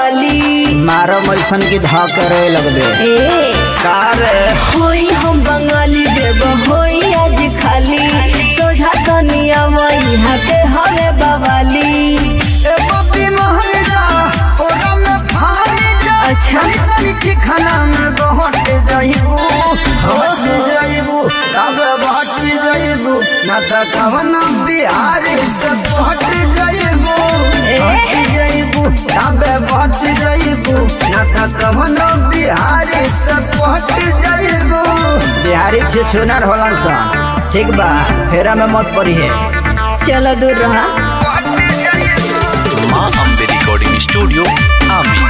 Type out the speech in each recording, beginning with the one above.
बवाली मारो मैसन की धक रे लगबे ए का रे होई हम बंगाली देव होई आज खाली सोझा तनिया वही हाथे हवे बवाली ए बबी मोहरा ओरा में फाली जा अच्छा। तनी की खाना में बहट जाइबू हट जाइबू तब बहट जाइबू ना त कवन बिहारी से बहट जाइबू ए? हट जाइबू तब बहट जाइबू ना त कवन बिहारी से बहट जाइबू बिहारी छे छुनर होलन सा ठीक बा फेरा में मत पड़ी है चलो दूर रहा माँ अम्बे रिकॉर्डिंग स्टूडियो आमी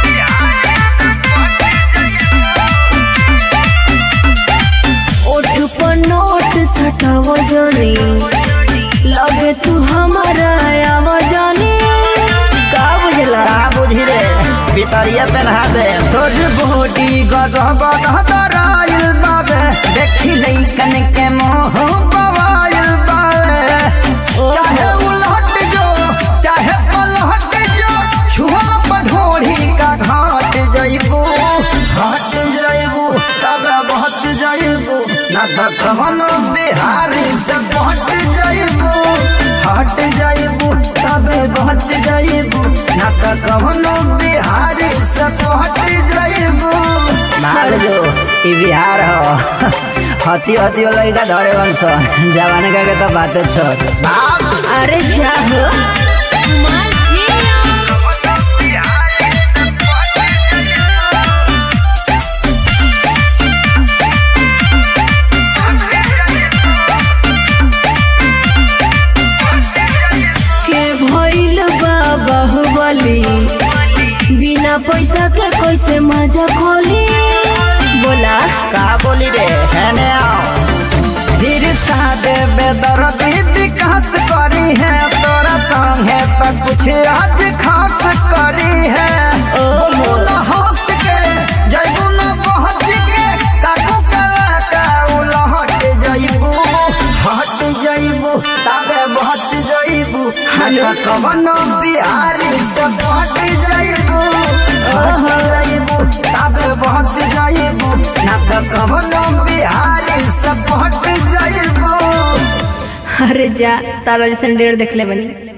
ओठ पर नोट सटाव जानी लगे तू हमारा आवाजानी का बुझला का बुझी रे भितरिया पेन्हा दे तोर बॉडी गजब गहराइल बाबे देखी लइकन के मोह बवाइल बाबे चाहे उलट जो चाहे पलट जो छुआ पढ़ोड़ी का घाट जइबू घाट जइबू तब बहत जइबू ना त कवन बिहारी से बहट जइबू हट जइबू तब बहत जइबू ना त कवन बिहारी से बहट जइबू मान जो ई बिहार हो हती हती लइका धरे वंश जवान का के तो बात छोड़ अरे जा हो के भइल बा बाहुबली बिना पैसा के कैसे मजा खोली बोला का बोली रे हैने आओ फिर सादे बेदर्दी विकास करी है तोरा संगे तो कुछ आज खास करी है ओ। बोला हंस के जइबू न पहुंच के काकू कला का उलहट जइबू हट जइबू तबे बहट जइबू हेलो। कवन बिहारी से बहट जइबू हट जइबू तबे बहट जइबू ना त कवन बिहारी से बहट जइबू अरे जा तारा जैसन डेढ़ देख ले बनी